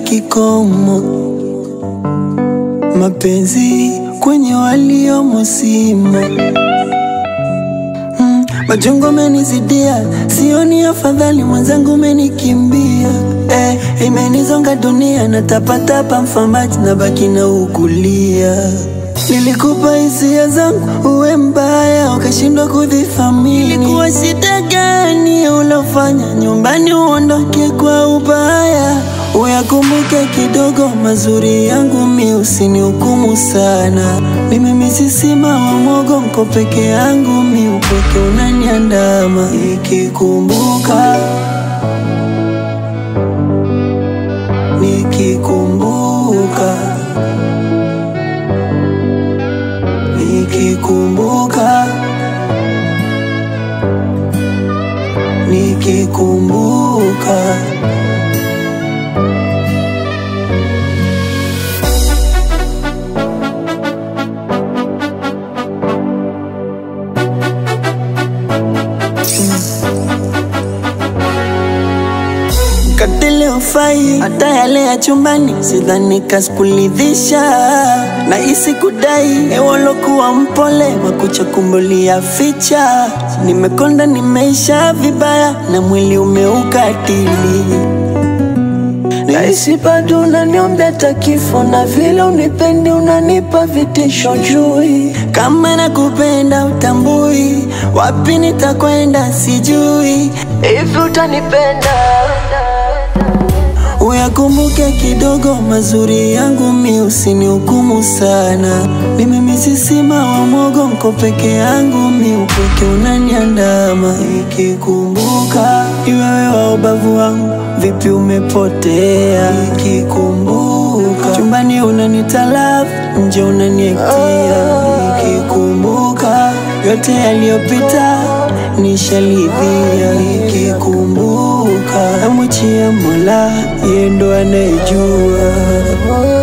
kikomo, mapenzi kwenye waliomo simo. Mm, machungu amenizidia, sioni afadhali, mwenzangu umenikimbia. Eh, imenizonga dunia, natapatapa mfamaji na baki na ukulia. Nilikupa hisia zangu uwe mbaya, ukashindwa kudhithamini. Ilikuwa shida gani ulofanya nyumbani uondoke kwa ubaya? Uyakumbuke kidogo mazuri yangu, mi usinihukumu sana. Mimi misisima wa mwogo, mko peke yangu, mi upweke unaniandama. Nikikumbuka, nikikumbuka, nikikumbuka, nikikumbuka. Katile ufai hata yale ya chumbani, sidhani kaskulidhisha na isi kudai ewolokuwa mpole makucha kumbulia ficha. Nimekonda, nimeisha vibaya na mwili umeukatili Nahisi bado unaniombea hata kifo, na vile unipendi unanipa vitisho jui. Kama nakupenda utambui, wapi nitakwenda sijui. Hivi utanipenda? Uyakumbuke kidogo mazuri yangu, mi usinihukumu sana. Mimi misisima wa mwogo, mko peke yangu, mi upweke unaniandama. Nikikumbuka iwewe wa ubavu wangu, vipi umepotea. Nikikumbuka chumbani unanitalafu, nje unaniektia. Nikikumbuka yote yaliyopita nishalidhia. Nikikumbuka namwachia Mola, yeye ndo anayejua.